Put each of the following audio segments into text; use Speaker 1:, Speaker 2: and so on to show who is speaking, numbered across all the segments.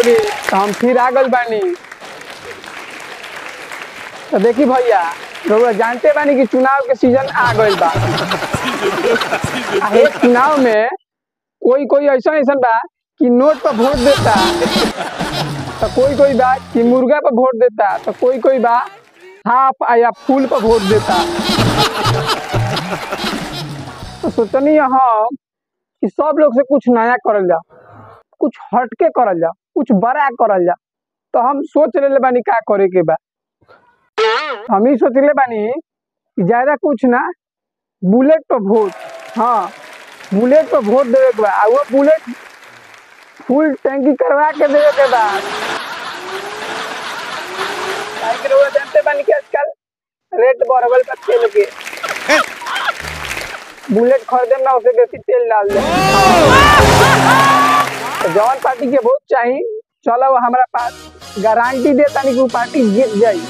Speaker 1: लोगी तो हम फिर आ गल बानी तो देखी भैया रउआ जानते बानी कि चुनाव के सीजन आ गइल बा आ हे चुनाव में कोई कोई ऐसा ऐसा बा कि नोट पर वोट देता तो कोई कोई बा कि मुर्गा पर वोट देता तो कोई कोई बा हाफ या फूल पर वोट देता तो सोचनी हम कि सब लोग से कुछ नया करल जाओ कुछ हटके करल जाओ कुछ बड़ा करल जाओ तो हम सोच रहे बानी का करे के बा हम ही सोच रहे बानी कि ज्यादा कुछ ना बुलेट पर वोट हाँ बुलेट पर वोट देवे के बा आ वो बुलेट फुल टैंकी करवा के देवे के बा काहे कि रउआ जानते बानी कि आजकल रेट बढ़ल बा तेल के बुलेट खरीदे ना उसे बेसी तेल डाल दे तो जौन पार्टी के वोट चाही चलो हमारा पास गारंटी दे तानी कि वो पार्टी जीत जाई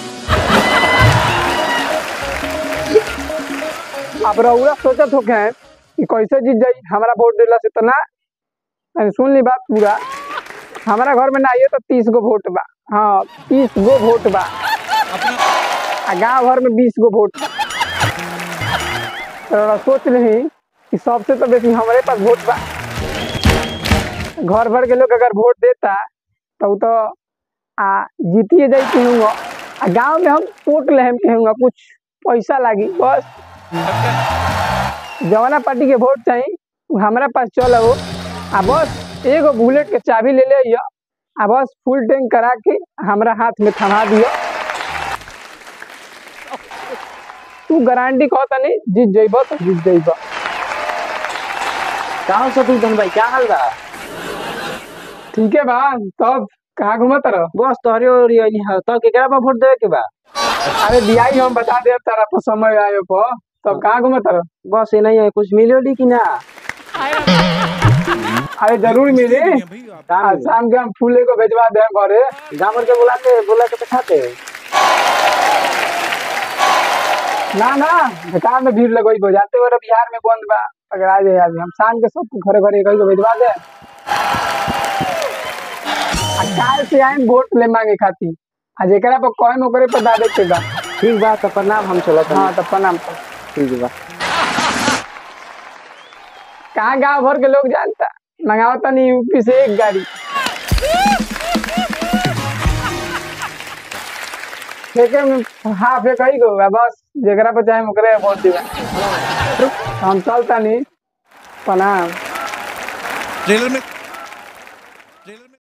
Speaker 1: अब रउरा सोचत होके कि कैसे जीत जाई हमारा वोट देला से तो ना अरे सुन ली बात पूरा हमारा घर में ना आइए तो तीस गो वोट बा हाँ तीस गो वोट बा आ गांव भर में बीस गो वोट बा तो रउरा सोच रही कि सबसे तो बेसी हमारे पास वोट बा घर भर के लोग अगर वोट देता तो उ तो आ जीतिए जाई कहूँगा आ गांव में हम वोट लेहम कहूँगा कुछ पैसा लागी बस जवाना पार्टी के वोट चाहिए उ हमारा पास चल आओ आ बस एगो बुलेट के चाबी ले ले आइयो आ बस फुल टैंक करा के हमरा हाथ में थमा दियो तू गारंटी कहता नहीं जीत जइब तो जीत जइब
Speaker 2: कहाँ से तू धन भाई क्या हाल बा
Speaker 1: ठीक है बा तब कहाँ घूमत रह
Speaker 2: बस तोहरे और ये है तो केकरा पर वोट देवे के बा
Speaker 1: अरे दियाई हम बता दे तारा पर समय आयो पर तब कहाँ घूमत रह
Speaker 2: बस ये नहीं है कुछ मिलो ली कि ना
Speaker 1: अरे जरूर मिली
Speaker 2: काम
Speaker 1: आज शाम के हम फूले को भेजवा दे घरे
Speaker 2: गाँव भर के बुलाते बुला के बैठाते
Speaker 1: ना ना बेकार में भीड़ लगोई हो जाते हो बिहार में बंद बा अगर आ जाए अभी हम शाम के सबको घरे घरे कहीं को भेजवा दे आ काल से आए वोट ले मांगे खाती आ जेकरा पर कौन ओकरे पर दादे के बा
Speaker 2: ठीक बा तो प्रणाम हम चलत
Speaker 1: हाँ
Speaker 2: हन
Speaker 1: तब प्रणाम तो
Speaker 2: ठीक बा
Speaker 1: कहाँ गांव भर के लोग जानता मंगावता नहीं यूपी से एक गाड़ी फेंके में हाँ फेंक ही गो बस जेकरा पर चाहे ओकरे वोट दिबा हम चलता नहीं प्रणाम
Speaker 3: ट्रेलर में